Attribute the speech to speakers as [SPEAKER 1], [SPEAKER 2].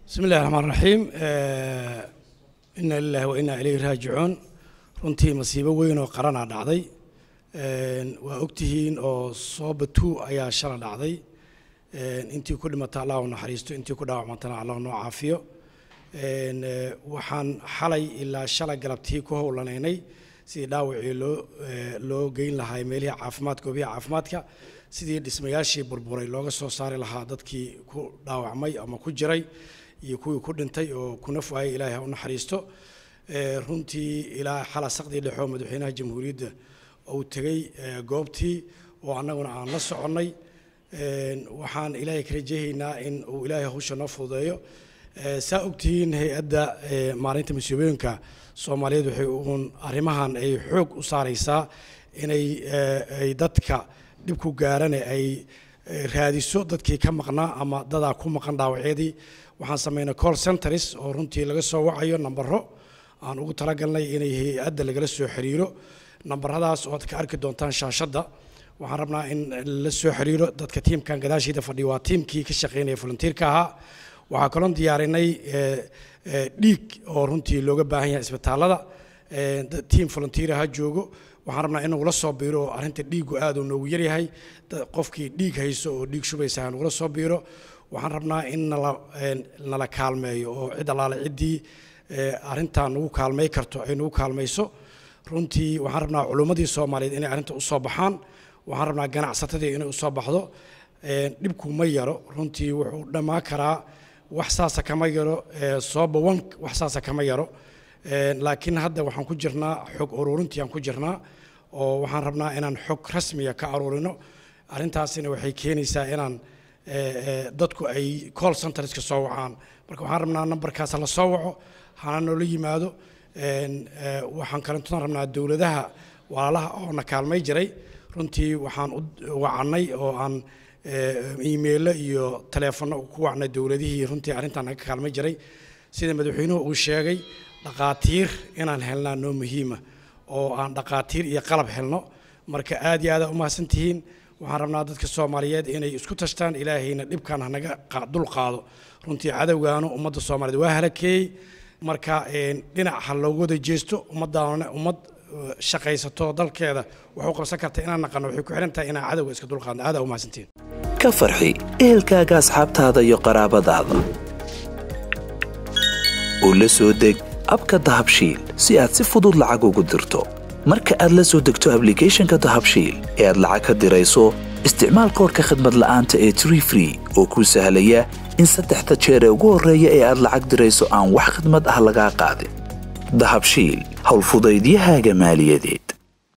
[SPEAKER 1] bismi illahi raxmaan raxiim ina lilahi wa inaa ilayhi raajicuun runtii masiibo weyn oo qaranaa dhacday waa ogtihiin oo sooba two ayaa shala dhacday intii ku dhimata allah u naxariisto intii ku dhaawacmantana allah noo caafiyo waxaan xalay ilaa shala galabtii ku howlanaynay sidii dhaawacii loo loo geyn lahaa meelihii caafimaadka goobihii caafimaadka sidii dhismayaashii burburay looga soo saari lahaa dadkii ku dhaawacmay ama ku jiray iyo kuwii ku dhintay oo ku naf waayay ilaahay ha u naxariisto runtii ilaa xala saqdii dhexoo madaxweynaha jamhuuriyadda uu tegey goobtii oo annaguna aan la soconnay waxaan ilaahay ka rajeehaynaa in uu ilaahay hawsha noo fududeeyo saa ogtihiin hay-adda maalinta masiibooyinka soomaaliyeed waxay uun arrimahan ay xoog u saaraysaa inay ay dadka dhibku gaarane ay raadiso dadkii ka maqnaa ama dadaa ku maqan dhaawacyadii waxaan samaynay call centers oo runtii laga soo wacayo nambaro aan ugu talagalnay inay hay-adda lagala soo xiriiro nambaradaas oo aad ka arki doontaan shaashadda waxaan rabnaa in la soo xiriiro dadka tiimkan gadaashiida fadhiya waa tiimkii ka shaqaynaya volunteerka ahaa waxaa kaloon diyaarinay dhiig oo runtii looga baahan yahay isbitaallada tiim volunteer ha joogo waxaan rabnaa in nagula soo biiro oo arrinta dhiigu aad uu noogu yaryahay qofkii dhiig hayso oo dhiig shubaysa ha nagula soo biiro waxaan rabnaa in nala nala kaalmeeyo oo cid allaale ciddii arrintaa nagu kaalmay karto ay nagu kaalmayso runtii waxaan rabnaa culummadii soomaaliyeed inay arrinta u soo baxaan waxaan rabnaa ganacsatadii inay u soo baxdo dhibku ma yaro runtii wuxuu dhammaan karaa wax saasa kama yaro sooba wan wax saasa kama yaro laakiin hadda waxaan ku jirnaa xog ururintii aan ku jirnaa oo waxaan rabnaa inaan xog rasmiya ka aruurino arrintaasina waxay keenaysaa inaan dadku ay call centerska soo wacaan marka waxaan rabnaa nambarkaas la soo waco hana noola yimaado waxaan kalentoon rabnaa dowladaha walaalaha oo na kaalmay jiray runtii waxaan u wacannay oo aan iimeilo iyo taleefanno ku wacnay dowladihii runtii arrintan naga kaalmay jiray sida madaxweynuhu uu sheegay dhaqaatiir inaan helnaa noo muhiima oo aan dhaqaatiir iyo qalab helno marka aad iyo aada umahadsantihiin waxaan rabnaa dadka soomaaliyeed inay isku tashtaan ilaahayna dhibkan hanaga dul qaado runtii cadowgaanu ummadda soomaaliyeed waa halakeeyey marka dhinac ha loogu wada jeesto ummaddaana ummad shaqaysato dalkeeda waxu qabsan karta inaan naqano waxay ku xihan tahay inaan cadowga iska dulqaadno aada umahadsantihiin
[SPEAKER 2] ka farxi ehelkaaga asxaabtaada iyo qaraabadaada oo la soo deg abka dahabshiil si aad si fudud lacag ugu dirto marka aad la soo degto ablicathonka dahabshiil ee aad lacag ka dirayso isticmaal koorka khadmad la'aanta ee tree free oo kuu sahlaya in saddexda jeer ee ugu horreeya ee aad lacag dirayso aan wax khidmad ah lagaa qaadin dahabshiil howlfudaydiyahaaga maaliyadeed